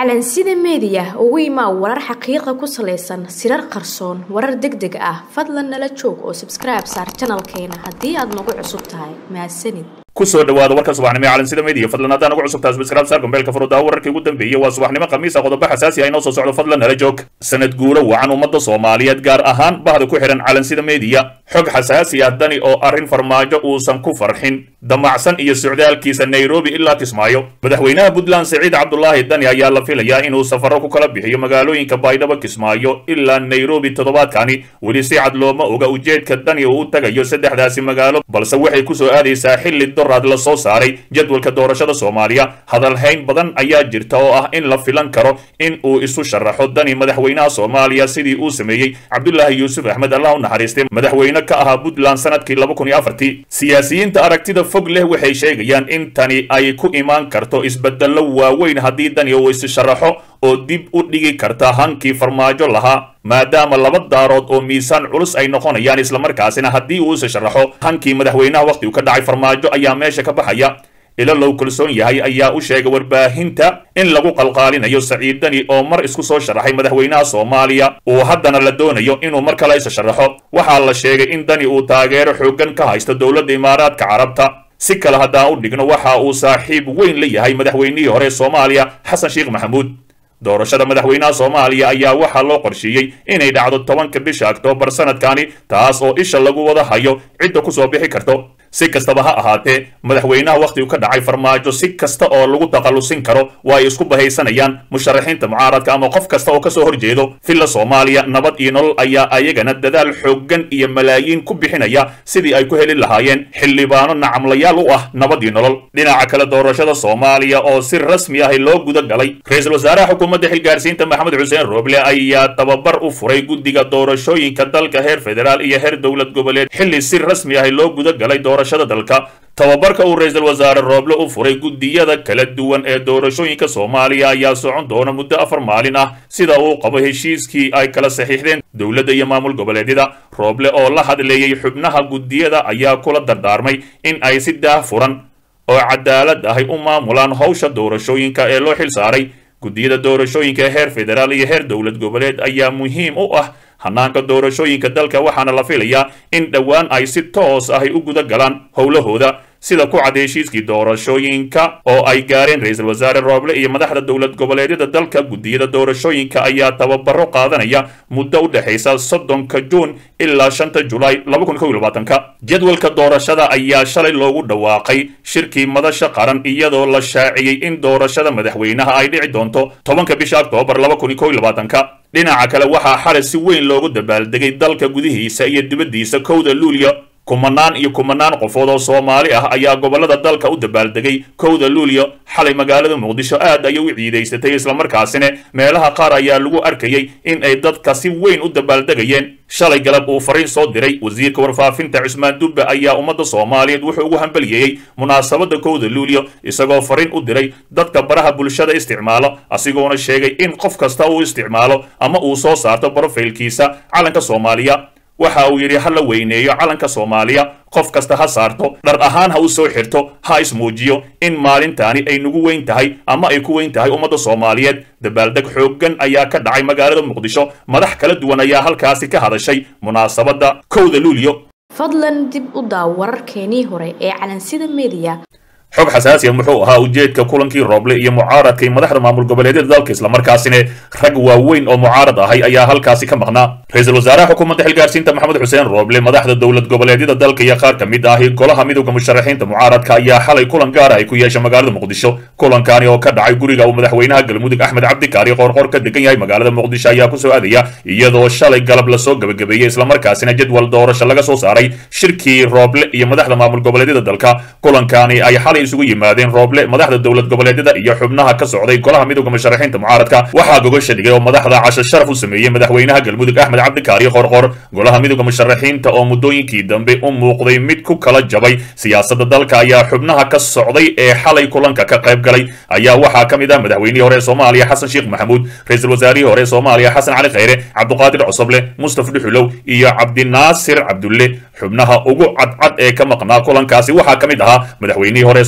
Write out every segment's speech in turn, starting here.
calansida meediya ugu imaa warar xaqiiqa ku salaysan sirar qarsoon warar deg deg ah fadlan nala joog oo sabskribe saar janalkeena haddii aad nagu cusub tahay mahadsanid kusoo dhawaada warka subaxnimo ee calansida media fadlan haddaan ugu cusubtaa subscribe saar gombeelka furudaha wararkii ugu dambeeyey waa subaxnimo khamiisa qodobo xasaasi ah inoo soo socdo fadlan nala joog sanad guuro wacan ummadda soomaaliyeed gaar ahaan bahda ku xihan calansida media xog xasaasi ah dani oo arrin farmaajo uusan ku farxin damacsan iyo socdaalkiisa nairobi ilaa kismaayo madaxweynaha puntland siciid cabdulaahi dani ayaa la filayaa inuu safaro ku kala bixiyo magaalooyinka baydhabo kismaayo ilaa nairobi toddobaadkani weli si cad looma oga ujeedka dani oo u tagayo saddexdaasi magaalo balse waxay kusoo aadaysaa xilli doraad la soo saaray jadwalka doorashada soomaaliya hadalhayn badan ayaa jirta oo ah in la filan karo in uu isu sharaxo dani madaxweynaha soomaaliya sidii uu sameeyey cabdulaahi yuusuf axmed allah u naxariistay madaxweyne ka ahaa puntland sanadkii laba kun iyo afartii siyaasiyiinta aragtida fog leh waxay sheegayaan in tani ay ku imaan karto isbedello waaweyn haddii dani uu isu sharaxo oo dib u dhigi karta hankii farmaajo lahaa maadaama laba daarood oo miisaan culus ay noqonayaan islamarkaasina haddii uu isa sharaxo hankii madaxweynaha wakhtigu ka dhacay farmaajo ayaa meesha ka baxaya ilo low kalsoon yahay ayaa u sheegay warbaahinta in lagu qalqaalinayo saciid dani oo mar isku soo sharaxay madaxweynaha soomaaliya uu haddana la doonayo inuu mar kale isa sharaxo waxaa la sheegay in dani uu taageero xooggan ka haysto dowladda imaaraadka carabta si kale haddaan u dhigno waxa uu saaxiib weyn la yahay madaxweynihii hore soomaaliya xasan sheekh maxamuud doorashada madaxweynaha soomaaliya ayaa waxaa loo qorsheeyey inay dhacdo tobanka bisha oktoobar sanadkani taas oo isha lagu wada hayo cidda ku soo bixi karto si kastaba ha ahaatee madaxweynaha wakhtigu ka dhacay farmaajo si kasta oo lagu takhallusin karo waa ay isku bahaysanayaan musharaxiinta mucaaradka ama qof kasta oo kasoo horjeedo villa soomaaliya nabad iyo nolol ayaa ayagana dadaal xooggan iyo malaayiin ku bixinaya sidii ay ku heli lahaayeen xildhibaano nacamlayaal u ah nabad iyo nolol dhinaca kale doorashada soomaaliya oo si rasmi ah loo guda galay ra-iisul wasaaraha xukuumadda xilgaarsiinta maxamed xuseen rooble ayaa tababar u furay guddiga doorashooyinka dalka heer federaal iyo heer dowlad goboleed xilli si rasmi ah loo guda galay doorashada dalka tababarka uu ra-iisul wasaare rooble u furay guddiyada kala duwan ee doorashooyinka soomaaliya ayaa socon doona muddo afar maalin ah sida uu qabo heshiiskii ay kala saxiixdeen dowladda iyo maamul goboleedyada rooble oo la hadleeyey xubnaha guddiyada ayaa kula dardaarmay in ay si daah furan oo cadaalad ahay u maamulaan howsha doorashooyinka ee loo xil saaray guddiyada doorashooyinka heer federaal iyo heer dowlad goboleed ayaa muhiim u ah hanaanka doorashooyinka dalka waxaana la filayaa in dhowaan ay si toos ahy u guda galaan howlahooda sida ku cad heshiiskii doorashooyinka oo ay gaareen ra-iisul wasaare rooble iyo madaxda dowlad goboleedyada dalka guddiyada doorashooyinka ayaa tababaro qaadanaya muddo u dhexaysa soddonka juun ilaa shanta julaay laba kun kow iyo labaatanka jadwalka doorashada ayaa shalay loogu dhawaaqay shirkii madasha qaran iyadoo la shaaciyey in doorashada madaxweynaha ay dhici doonto tobanka bisha oktoobar laba kun iyo kow iyo labaatanka dhinaca kale waxaa xalay si weyn loogu dabaaldegay dalka gudihiisa iyo dibaddiisa kowda luulyo kumanaan iyo kumanaan qofood oo soomaali ah ayaa gobollada dalka u dabaaldegay kowda luulyo xalay magaalada muqdisho aad ayay u ciidaysatay islamarkaasina meelaha qaar ayaa lagu arkayay in ay dadka si weyn u dabaaldegayeen shalay galab uu fariin soo diray wasiirka warfaafinta cusmaan dubbe ayaa ummadda soomaaliyeed wuxuu ugu hambaliyeeyey munaasabadda kowda luulyo isagoo fariin u diray dadka baraha bulshada isticmaalo asigoona sheegay in qof kasta uu isticmaalo ama uu soo saarto brofaylkiisa calanka soomaaliya waxa uu yidhi ha la weyneeyo calanka soomaaliya qof kasta ha saarto dhar ahaan ha u soo xirto ha ismuujiyo in maalintaani ay nagu weyn tahay ama ay ku weyn tahay ummadda soomaaliyeed dabaaldeg xooggan ayaa ka dhacay magaalada muqdisho madax kala duwan ayaa halkaasi ka hadashay munaasabadda kowda luulyo fadlan dib u daaw wararkeenii hore ee calansida meediya xog xasaasiya muxuu ahaa ujeedka kulankii rooble iyo mucaaradkay madaxda maamul goboleedyada dalka islamarkaasina rag waaweyn oo mucaarad ahay ayaa halkaasi ka maqnaa ra-iisul wasaaraha xukuumadda xilgaarsiinta maxamed xuseen rooble madaxda dowlad goboleedyada dalka iyo qaar ka mid ahi golaha midowda musharaxiinta mucaaradka ayaa xalay kulan gaar ay ku yeesha magaalada muqdisho kulankani oo ka dhacay guriga uu madaxweynaha galmudug axmed cabdikaari qoorqoor ka degan yahay magaalada muqdisho ayaa kusoo aadaya iyadoo shalay galab lasoo gebagabeeyey islamarkaasina jadwal doorasho laga soo saaray shirkii rooble iyo madaxda maamul goboleedyada dalka kulankani ay xalay isugu yimaadeen rooble madaxda dowlad goboleedyada iyo xubnaha ka socday golaha midowda musharaxiinta mucaaradka waxaa gogosha dhigay oo madaxda casho sharaf u sameeyey madaxweynaha galmudug axmed cabdikaari qorqor golaha midowda musharaxiinta oo muddooyinkii dambe u muuqday mid ku kala jabay siyaasadda dalka ayaa xubnaha ka socday ee xalay kulanka ka qayb galay ayaa waxaa ka mid ah madaxweynihii hore ee soomaaliya xasan sheekh maxamuud ra-iisul wasaarihii hore ee soomaaliya xasan cali khayre cabduqaadir cosoble mustaf dhuxulow iyo cabdinaasir cabdulle xubnaha ugu cadcad ee ka maqnaa kulankaasi waxaa ka mid ahaa madaxweynihii hore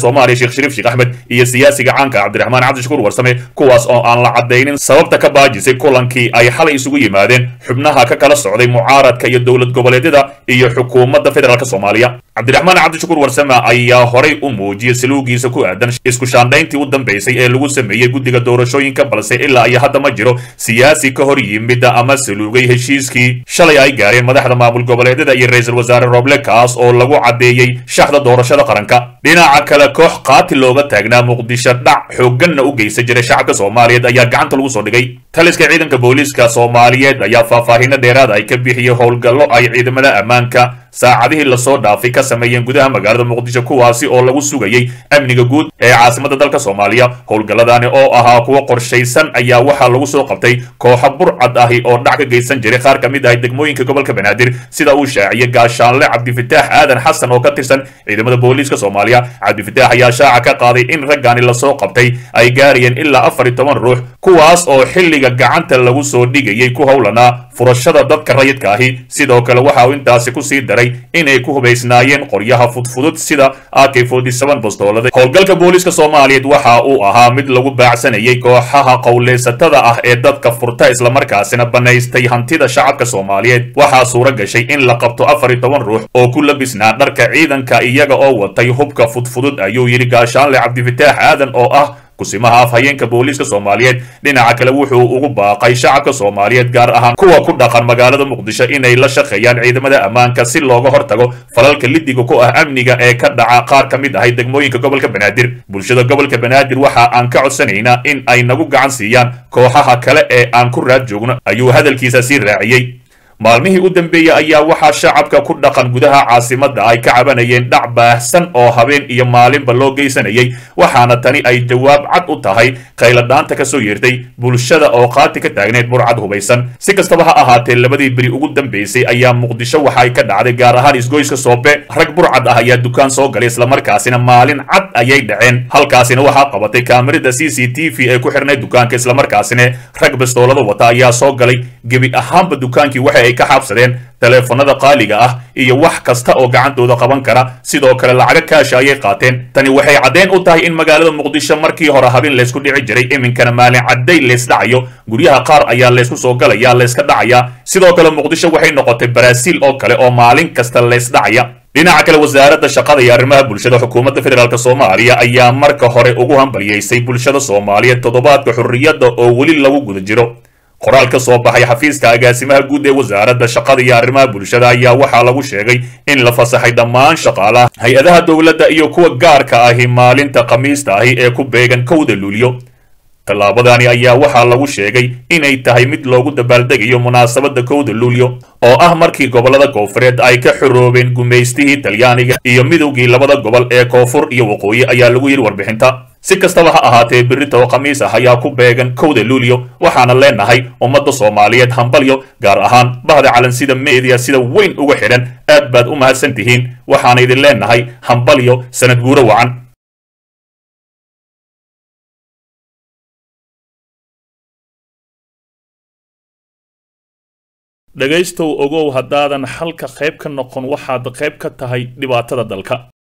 soomaaliya sheekh shariif sheekh axmed iyo siyaasiga caanka cabdiraxmaan cabdishakuur warsame kuwaas oo aan la cadaynin sababta ka baajisay kulankii ay xalay isugu yimaadeen xubnaha ka kala socday mucaaradka iyo dowlad goboleedyada iyo xukuumadda federaalk soomaaliya cabdiraxmaan cabdishakuur warsame ayaa horay u muujiyey saluugiisa ku aadan isku shaandhayntii u dambaysay ee lagu sameeyey guddiga doorashooyinka balse ilaa iyo hadda ma jiro siyaasi ka hor yimid ama saluugay heshiiskii shalay ay gaareen madaxda maamul goboleedyada iyo ra-iisul wasaare roble kaas oo lagu caddeeyey shaxda doorashada qaranka dhinaca kale koox qaati looga taagnaa muqdisho dhac xoogganna u geysan jiray shacabka soomaaliyeed ayaa gacanta lagu soo dhigay taliska ciidanka booliiska soomaaliyeed ayaa faahfaahinno dheeraada ay ka bixiyey howlgallo ay ciidamada ammaanka saacadihii lasoo dhaafay ka sameeyeen gudaha magaalada muqdisho kuwaasi oo lagu sugayey amniga guud ee caasimada dalka soomaaliya howlgalladani oo ahaa kuwo qorshaysan ayaa waxaa lagu soo qabtay kooxo burcad ahi oo dhac ka geysan jiray qaar ka mid ahi degmooyinka gobolka banaadir sida uu shaaciyey gaashaanle cabdifitaax aadan xasan oo ka tirsan ciidamada booliiska soomaaliya cabdifitaax ayaa shaaca ka qaaday in raggani lasoo qabtay ay gaarayeen ilaa afar iyo toban ruux kuwaas oo xilliga gacanta lagu soo dhigayay ku howlanaa furashada dadka rayidka ahi sidoo kale waxa uu intaasi ku sii daray inay ku hubaysnaayeen qoryaha fudfudud sida ak bostoolada howlgalka booliiska soomaaliyeed waxa uu ahaa mid lagu baacsanayay kooxaha qowleysatada ah ee dadka furta islamarkaasina banaystay hantida shacabka soomaaliyeed waxaa suura gashay in la qabto afar iyo toban ruux oo ku labisnaa dharka ciidanka iyaga oo watay hubka fudfudud ayuu yidhi gaashaanle cabdifitaax aadan oo ah kusimaha afhayeenka booliiska soomaaliyeed dhinaca kale wuxuu ugu baaqay shacabka soomaaliyeed gaar ahaan kuwa ku dhaqan magaalada muqdisho inay la shaqeeyaan ciidamada ammaanka si looga hortago falalka lidiga ku ah amniga ee ka dhaca qaar ka mid ahay degmooyinka gobolka banaadir bulshada gobolka banaadir waxa aan ka codsanaynaa in ay nagu gacan siiyaan kooxaha kale ee aan ku raad joogno ayuu hadalkiisa sii raaciyey maalmihii u dambeeyey ayaa waxaa shacabka ku dhaqan gudaha caasimadda ay ka cabanayeen dhac baahsan oo habeen iyo maalinba loo geysanayay waxaana tani ay jawaab cad u tahay khayladhaanta ka soo yeertay bulshada oo qaati ka taagneed burcad hubaysan si kastaba ha ahaatee labadii beri ugu dambaysay ayaa muqdisho waxay ka dhacday gaar ahaan isgoyska soobe rag burcad ah ayaa dukaan soo galay islamarkaasina maalin cad ayay dhaceen halkaasina waxaa qabatay kaamirada c c t v ee ku xirnay dukaanka islamarkaasina rag bastoolada wata ayaa soo galay gebi ahaanba dukaankii waxa ay ka xaabsadeen taleefanada qaaliga ah iyo wax kasta oo gacantooda qaban kara sidoo kale lacaga kaasha ayay qaateen tani waxay caddeen u tahay in magaalada muqdisho markii hore habeen laysku dhici jiray iminkana maalin cadday laysdhacayo guryaha qaar ayaa laysku soo galaya layska dhacaya sidoo kale muqdisho waxay noqotay baraaziil oo kale oo maalin kasta laysdhacaya dhinaca kale wasaaradda shaqada iyo arrimaha bulshada xukuumadda federaalk soomaaliya ayaa marka hore ugu hambalyeysay bulshada soomaaliyeed toddobaadka xurriyadda oo weli lagu guda jiro qoraal ka soo baxay xafiiska agaasimaha guud ee wasaaradda shaqada iyo arrimaha bulshada ayaa waxaa lagu sheegay in la fasaxay dhammaan shaqaalaha hay-adaha dowladda iyo kuwa gaarka ahi maalinta khamiista ahi ee ku beegan kowda luulyo tallaabadani ayaa waxaa lagu sheegay inay tahay mid loogu dabaaldegayo munaasabadda kowda luulyo oo ah markii gobollada koonfureed ay ka xoroobeen gumaystihii talyaaniga iyo midowgii labada gobol ee koonfur iyo waqooyi ayaa lagu yidhi warbixinta si kastaba ha ahaatee berrito oo khamiis ah ayaa ku beegan kowda luulyo waxaana leenahay ummadda soomaaliyeed hambalyo gaar ahaan bahda calansida meediya sida weyn uga xidhan aad baad u mahadsan tihiin waxaana idin leenahay hambalyo sanad guuro wacan dhegaystow ogow haddaadan xalka qayb ka noqon waxaad qayb ka tahay dhibaatada dalka